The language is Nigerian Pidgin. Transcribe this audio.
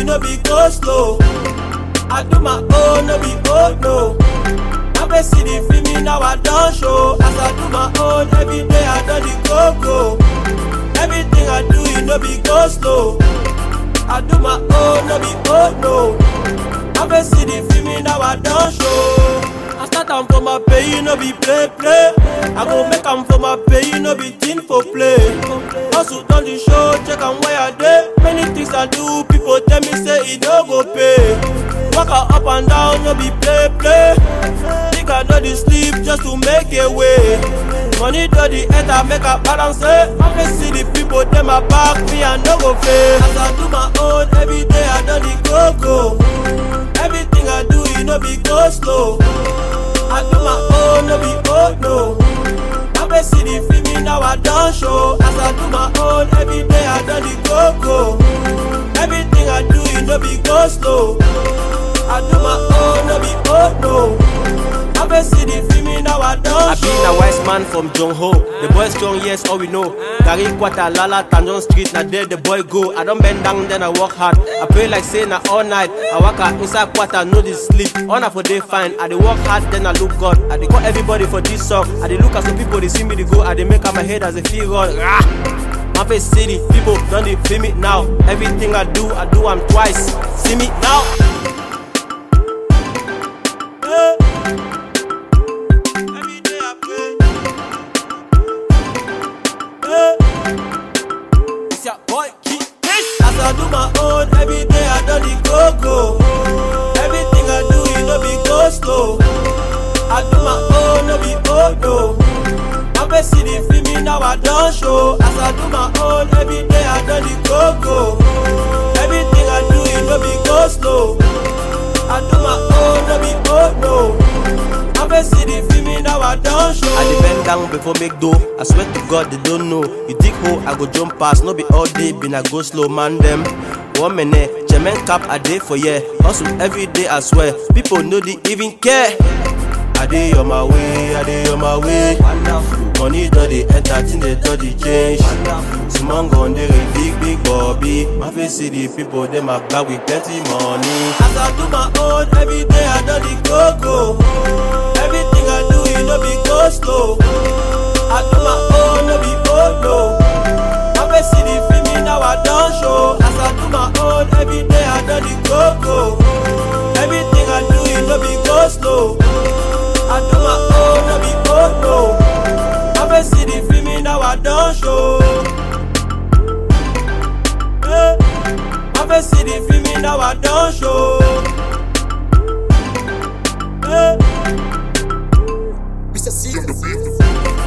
no be go slow. I do my own, no be old, no. I been see the film me now I don't show. As I do my own, every day I do the go go. Everything I do, it no be go slow. I do my own, no be old, no. I been see the film me now I don't show. I start am for my pay, no be play play. I go make am for my pay, no be thing for play. Hustle done the show, check am where I dey. Many things I do, people tell me say it no go pay. Walk her up and down, no be play play. Think I know the sleep just to make a way. Money do the head, I make a balance. eh. I can see the people, them a back me and no go fail. As I do my own, every day I do the go go. Everything I do, it no be go slow. I do my own, no be old, no. I been see the film me now I don't show. As I do my own, every day I do the go go. Everything I do, it no be go slow. I do my own, no be old, no. I been see the film me now I don't I show. been a wise man from Jong Ho. The boy strong, yes, all we know. Gary Quata, Lala, Tanjong Street, now there the boy go. I don't bend down, then I work hard. I pray like say na all night. I work out inside Quata, no this sleep. On for day fine. I dey work hard, then I look God. I dey call everybody for this song. I dey look at some people, they see me, they go. I dey make up my head as a feel run. Rah! My face city, people don't they feel me now. Everything I do, I do I'm twice. See me now. Eh. Every day I pray. Eh. It's your boy Kid Fish. As I do my own, every day I do the go go. Everything I do, it no be go slow. I do my own, no be old no. I been see the film me now I don't show. As I do my own, every day I do the go go. Everything I do, it no be go slow. I do my own, no be old no. I been see the film me now I don't show. I dey bend down before make dough. I swear to God they don't know. You dig hole, I go jump past. No be all day, been I go slow man them. One minute, German cap a day for yeah. Hustle every day, I swear. People know they even care. I dey on my way, I dey on my way. Money do the enter, they do the change. Simon gun they big big Bobby. My face see the people, them a back with plenty money. As I do my own, every day I do the go go. Everything I do, it no be go slow. I do my own, no be old no. I been see the film me now I don't show. As I do my own, every day I do the go go. Everything I do, it no be go slow. I do my own, no be old no. I been see the film me now I don't show. Eh. I been see the film me now I don't show. Eh. Mr. C on the beat.